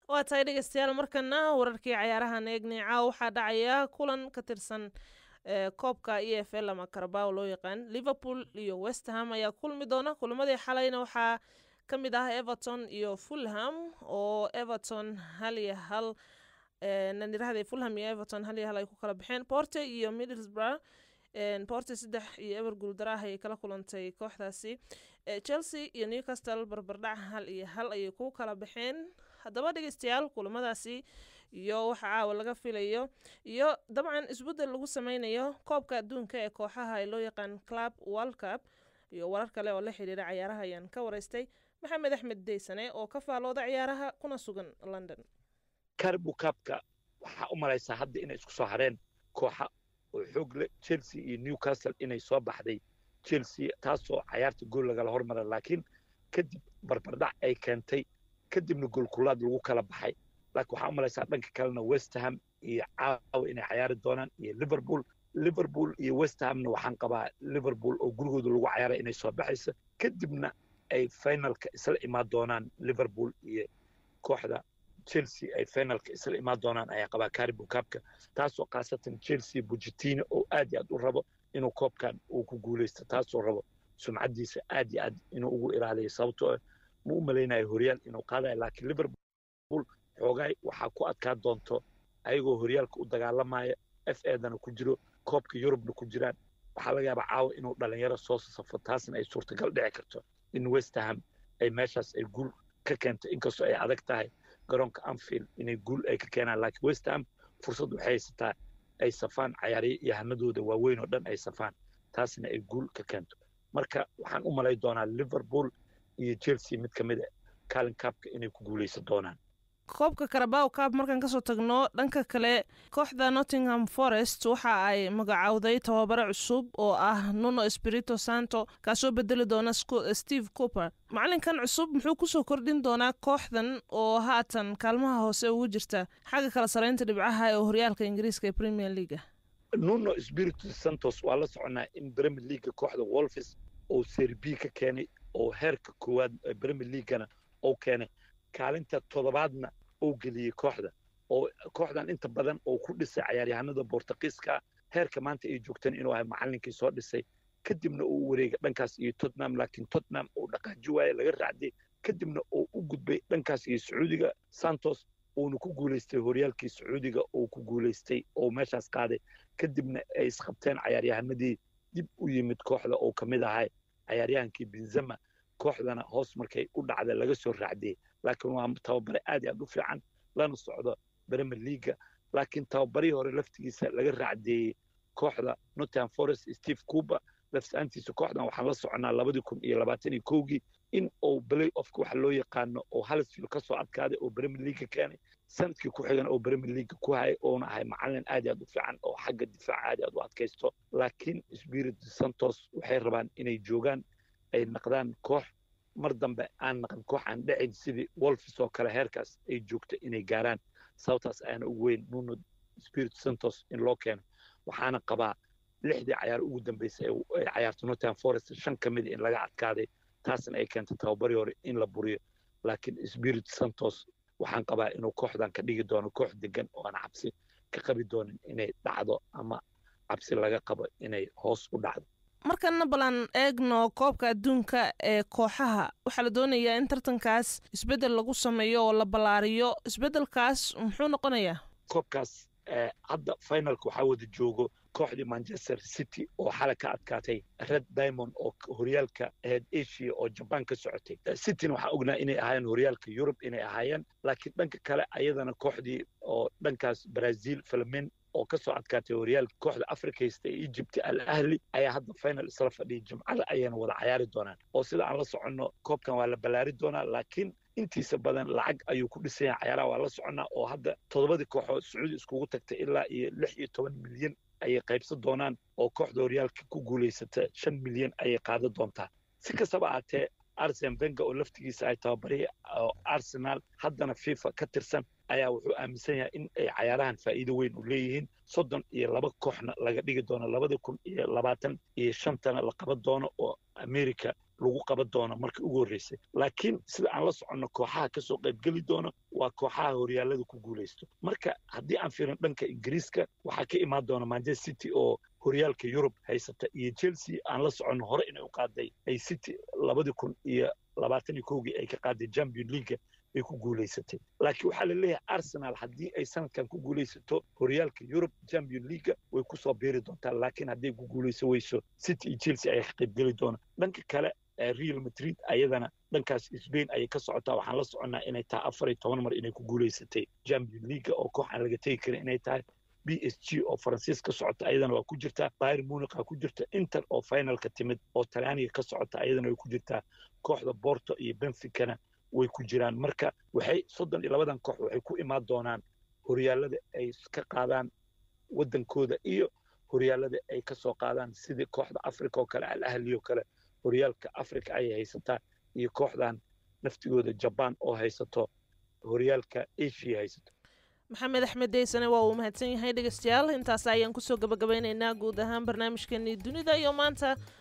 waa tahay dhegeystayaal markana wararkii cayaarahan eegnay caawa waxaa dhacaya kulan ka tirsan koobka e f l ama karabao loo yaqaan liverpool iyo westham ayaa kulmi doona kulamadii xalayna waxaa ka mid ah everton iyo fulham oo everton hal iyo hal nanirahda fulham iyo everton hal iyo hal ay ku kala baxeen porte iyo middlesbrough porte saddex iyo eber guuldarah ayay kala kulantay kooxdaasi chelsea iyo newcastle barbardhac hal iyo hal ayay ku kala baxeen haddaba dhegeystayaal kulamadaasi iyo waxa caawa laga filayo iyo dabcan isbeddel lagu sameynayo koobka adduunka ee kooxaha ee loo yaqaan club world cup iyo warar kale oo la xiriira cayaaraha ayaan ka waraystay maxamed axmed deysane oo ka faalooda ciyaaraha kuna sugan london carbo cupka waxaa u malaysaa hadda inay isku soo hareen kooxa oo xoog leh chelsea iyo newcastle inay soo baxday chelsea taasoo cayaarta gool lagala hormara laakiin kadib barbardhac ay keentay kadibna goolkulaad lagu kala baxay laakiin waxaa u malaysaa dhanka kalena westham iyo caawa inay cayaari doonaan iyo liverpool liverpool iyo westhamna waxaan qabaa liverpool oo gurigooda lagu cayaaray inay soo baxayso kadibna ay finalka isla imaan doonaan liverpool iyo kooxda chelsea ay finalka isla imaan doonaan ayaa qabaa caribo cupka taasoo khaasatan chelsea bujetino oo aad iyo aad u rabo inuu koobkan uu ku guulaysto taasoo rabo sumcaddiisa aad iyo aad inuu ugu ilaaliyo sababtoo ah ma u malaynayo horyaal inuu qaadayo laakiin liverpool xoogaay waxaa ku adkaa doonto ayagoo horyaalka u dagaalamaya f edana ku jiro koobka yurubna ku jiraan waxaa laga yaabaa caawa inuu dhalinyaro soo safo taasna ay suurtagal dhici karto in westham ay meeshaas ay guul ka keento inkastoo ay adag tahay garoonka anfield inay guul ay ka keenaan laakiin westham fursad waxay haysataa ay safaan cayaaryahanadooda waaweyn oo dhan ay safaan taasna ay guul ka keento marka waxaan u malay doonaa liverpool iyo chelsea mid ka mid a calin cupka inay ku guulaysan doonaan koobka karabaw cab markaan kasoo tagno dhanka kale kooxda nottingham forest waxa ay magacowday tababare cusub oo ah nuno espirito santo kaasoo bedeli doona steve cooper macalinkan cusub muxuu kusoo kordhin doonaa kooxdan oo haatan kaalmaha hoose ugu jirta xagga kala saraynta dhibcaha ee horyaalka ingiriiska ee premier leaga nuno espirito santos waa la soconaa in premier leaga kooxda wolfis oo serbi ka keenay oo heerka koowaad premier leagana uu keenay kaalinta toddobaadna uu geliyey kooxda oo kooxdan inta badan uu ku dhisay cayaaryahanada bortugiiska heerka maanta ay joogteen inuu ahay macallinkii soo dhisay kadibna uu wareegay dhankaas iyo tottenham laakiin tottenham uu dhaqaaji waaye laga raacday kadibna uu u gudbay dhankaas iyo sacuudiga santos uuna ku guulaystay horyaalkii sacuudiga uu ku guulaystay oo meeshaas qaaday kadibna ay isqabteen cayaaryahanadii dib u yimid kooxda oo ka mid ahay cayaaryahankii benzema kooxdana hoos markay u dhacda laga soo raacdiyey laakiin waa tababare aad iyo aad u fiican lana socdo premier leaga laakiin tababarihii hore laftigiisa laga raacdeeyey kooxda nottingham forest steve cooper lafsaantiisa kooxdan waxaan la soconaa labadii kun iyo labaatan iyo kowgii in uu play offka waxa loo yaqaano oo halisfield ka soo adkaaday oo premier leaga keenay sanadkii ku xigan oo premier leaga ku hayay oona ahay macalin aad iyo aad u fiican oo xagga difaaca aad iyo aad u adkaysto laakiin spirit santos waxay rabaan inay joogaan ay naqdaan koox mar dambe aan naqan koox aan dhacin sidii wolfis oo kale heerkaas ay joogto inay gaaraan sababtaas ayaana ugu weyn nuno spirit santos in loo keeno waxaana qabaa lixdii cayaar ugu dambeysay ay cayaarto nottingham forest shan ka mida in laga adkaaday taasna ay keentay tababarii hore in la buriyo laakiin spirit santos waxaan qabaa inuu kooxdan ka dhigi doono koox degan oo aan cabsi ka qabi doonin inay dhacdo ama cabsi laga qabo inay hoos u dhacdo markana balan eegno koobka adduunka ee kooxaha waxaa la doonayaa in tartankaas isbeddel lagu sameeyo oo la ballaariyo isbeddelkaas muxuu noqonayaa koobkaas hadda finalka waxaa wada joogo kooxdii manchester city oo xalay ka adkaatay red diamond oo horyaalka aheyd asia oo jaban ka socotay cityna waxaa ognaa inay ahaayeen horyaalka yurub inay ahaayeen laakiin dhanka kale ayadana kooxdii oo dhankaas brazil filmin oo ka soo adkaatay horyaalka kooxda africa haysta ee egypt al ahli ayaa hadda final isla fadhiyay jimcada ayayna wada cayaari doonaan oo sida aan la soconno koobkan waa la ballaari doonaa laakiin intiisa badan lacag ayuu ku dhisan yahay cayaaraha waa la soconnaa oo hadda toddobadii kooxood sacuudi iskugu tagtay ilaa iyo lix iyo toban milyan ayay qaybsan doonaan oo kooxda horyaalka ku guulaysata shan milyan ayay qaadan doontaa si kastaba ahatee arsen benga oo laftigiisa ay tababarihii oo arsenal haddana fifa ka tirsan ayaa wuxuu aaminsan yahay in ay cayaarahan faa'iido weyn u leeyihiin soddon iyo laba kooxna laga dhigi doono labada kun iyo labaatan iyo shantana la qaban doono oo america lagu qaban doono markii ugu horreysay laakiin sida aan la soconno kooxaha kasoo qaybgeli doona waa kooxaha horyaalada ku guulaysto marka haddii aan fiirin dhanka ingiriiska waxaa ka imaan doona manchester city oo horyaalka yurub haysata iyo chelsea aan la soconno hore inay u qaaday ay city labadii kun iyo labaatan iyo kowgii ay ka qaaday champion leaga ay ku guulaysatay laakiin waxaa la leeyahay arsenal haddii ay sanadkan ku guulaysato horyaalka yurub champion leaga way kusoo biiri doontaa laakiin hadday ku guulayso weyso city iyo chelsea ayaa ka qaybgeli doona dhanka kale real madrid ayadana dhankaas spain ayay ka socotaa waxaan la soconnaa inay tahay afar iyo toban mar inay ku guulaysatay champion leaga oo koox aan laga tegi karin inay tahay b s g oo faransiis ka socota ayadana waa ku jirtaa bayr muniqa ku jirta inter oo finalka timid oo talyaaniga ka socota ayadana way ku jirtaa kooxda borto iyo benficana way ku jiraan marka waxay soddon iyo labadan koox waxay ku imaan doonaan horyaalada ay ka qaadaan waddankooda iyo horyaalada ay ka soo qaadaan sidii kooxda africa oo kale al ahli oo kale horyaalka africa ayay haysataa iyo kooxdan naftigooda jabaan oo haysato horyaalka asia haysato maxamed axmed deysane waa uu mahadsan yahay dhegeystayaal intaas ayaan kusoo gabagabaynaynaa guud ahaan barnaamijkeenii dunida iyo maanta